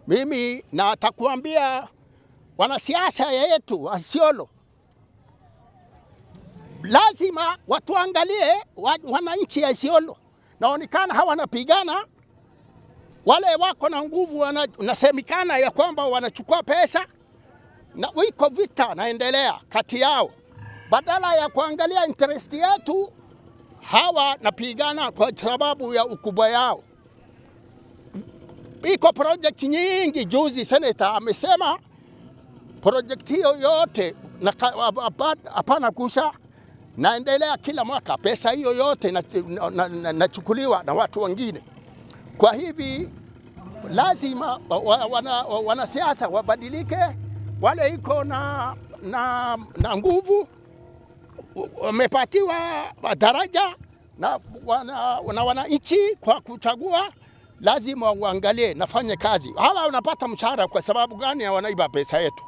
Mimi natakuambia wanasiasa yetu wa Isiolo lazima watuangalie wa- wananchi ya Isiolo. Naonekana hawa wanapigana, wale wako na nguvu, wana- nasemekana ya kwamba wanachukua pesa na wiko vita naendelea kati yao, badala ya kuangalia interest yetu, hawa napigana kwa sababu ya ukubwa yao. Iko project nyingi. Juzi seneta amesema project hiyo yote na ka- hapa- hapana kusha naendelea kila mwaka, pesa hiyo yote inachukuliwa na, na, nachukuliwa na watu wengine. Kwa hivi lazima wa- wa- wana- wa- wanasiasa wabadilike, wale iko na, na, na nguvu wamepatiwa daraja na wana, na wananchi kwa kuchagua, lazima uangalie nafanye kazi. Hawa wanapata mshahara kwa sababu gani? Wanaiba pesa yetu.